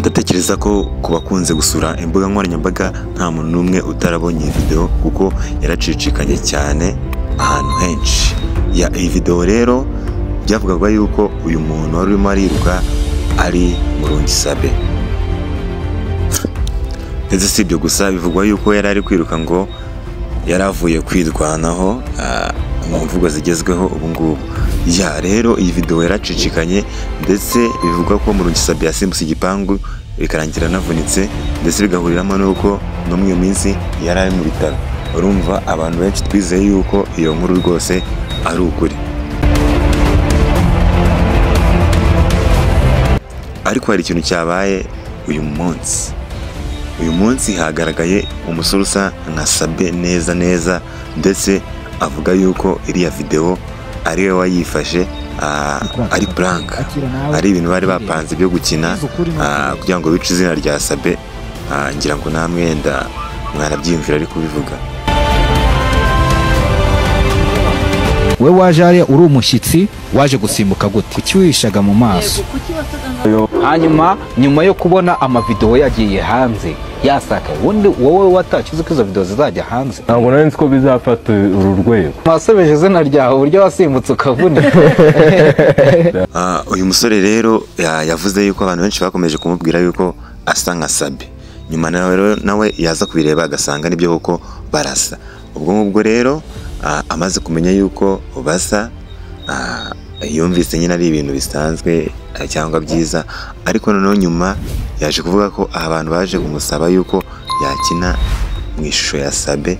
byiza ko ku bakunze gusura imbuga nkoranyambaga nta muntu n'umwe utarabonye iyi video kuko yaracicikanye cyane ahantu henshi ya iyi video rero byavugaga yuko uyu muntu wari urimo ariruka ari Murungisabe ndetse si ibyo gusa bivugwa yuko yari ari kwiruka ngo yari avuye kwirwanaho mu mvugo zigezweho ubu ngubu ya rero iyi video yaracicikanye ndetse bivugwa ko Murungisabe yasimbutse igipangu bikarangira anavunitse ndetse bigahuriramo n'uko no mu iyo minsi yari ari mu bitaro urumva abantu benshi twizeye yuko iyo nkuru rwose ari ukuri ariko hari ikintu cyabaye uyu munsi uyu munsi hagaragaye umusore usa nka Sabe neza neza ndetse avuga yuko iriya videwo ari we wayifashe ari puranka ari ibintu bari bapanze byo gukina kugira ngo bice izina rya Sabe ngira ngo nta mwenda mwanabyiyumvira ari kubivuga we waje hariya uri umushyitsi waje gusimbuka gute kuki wihishaga mu maso hanyuma nyuma yo kubona amavidewo yagiye hanze yasakaye ubundi wowe watashye uzi ko izo videwo zizajya hanze ntabwo nari nzi ko bizafata uru rwego wasobeje izina ryawe uburyo wasimbutse ukavunika Ah, uyu musore rero ya- yavuze yuko abantu benshi bakomeje kumubwira yuko asa nka Sabe nyuma nawe rero nawe yaza kubireba agasanga nibyo koko barasa ubwo ngubwo rero ah, amaze kumenya yuko basa ah, yumvise nyine ari ibintu bisanzwe eh, cyangwa byiza ariko noneho nyuma yaje kuvuga ko abantu baje kumusaba yuko yakina mu ishusho ya Sabe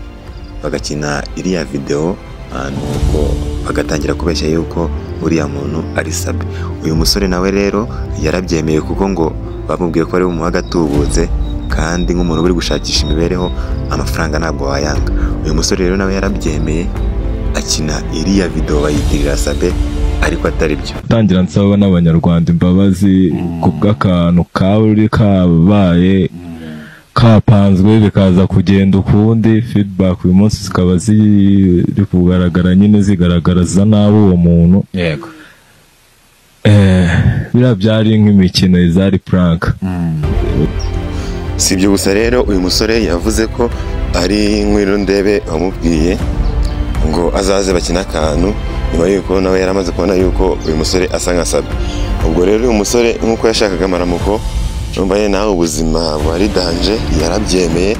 bagakina iriya videwo ah, nuko bagatangira kubeshya yuko uriya muntu ari Sabe uyu musore nawe rero yarabyemeye kuko ngo bamubwiye ko ari bumuhe agatubutse kandi nk'umuntu uri gushakisha imibereho amafaranga ntabwo wayanga uyu musore rero nawe yarabyemeye akina iriya videwo bayitirira Sabe ariko atari byo tangira nsaba n'abanyarwanda imbabazi ku bw'akantu kari kabaye kapanzwe bikaza kugenda ukundi feedback uyu munsi zikaba ziri kugaragara nyine zigaragaraza nabi uwo muntu yego Eh, biriya byari nk'imikino zari prank si ibyo gusa rero uyu musore yavuze ko ari Nkwirundebe wamubwiye ngo azaze bakina akantu nyuma y'uko nawe yari amaze kubona y'uko uyu musore asa nka Sabe ubwo rero uyu musore nk'uko yashakaga amaramuko numva ye nawe ubuzima buhari danje yarabyemeye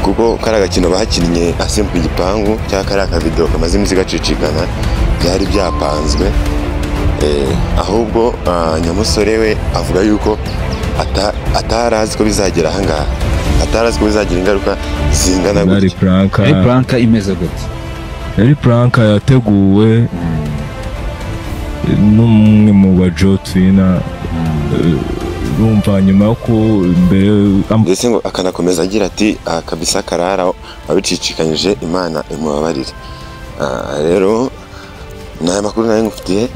kuko kari agakino bahakinnye asimbuka igipangu cyangwa kari akavido kamaze iminsi gacicikana byari byapanzwe Eh, ahubwo ah, nyamusore we avuga yuko ata- atari azi ko bizagera ahangaha atari azi ko bizagira ingaruka zingana zari gutya prank ari puranka imeze gute yari puranka yateguwe n'umwe mu ba jotwina rumva nyuma yo ku mbere am- ndetse ngo akanakomeza agira ati "Ah, kabisa karara abicicikanyije imana imubabarire Ah, rero ni aya makuru nayo ngufitiye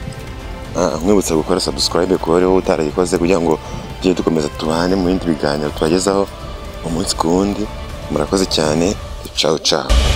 Ah, nkwibutsa gukora subscribe kuba wowe utarayikoze kugira ngo tujye dukomeza tubane mu bindi biganiro tubagezaho umunsi ku wundi murakoze cyane ciao ciao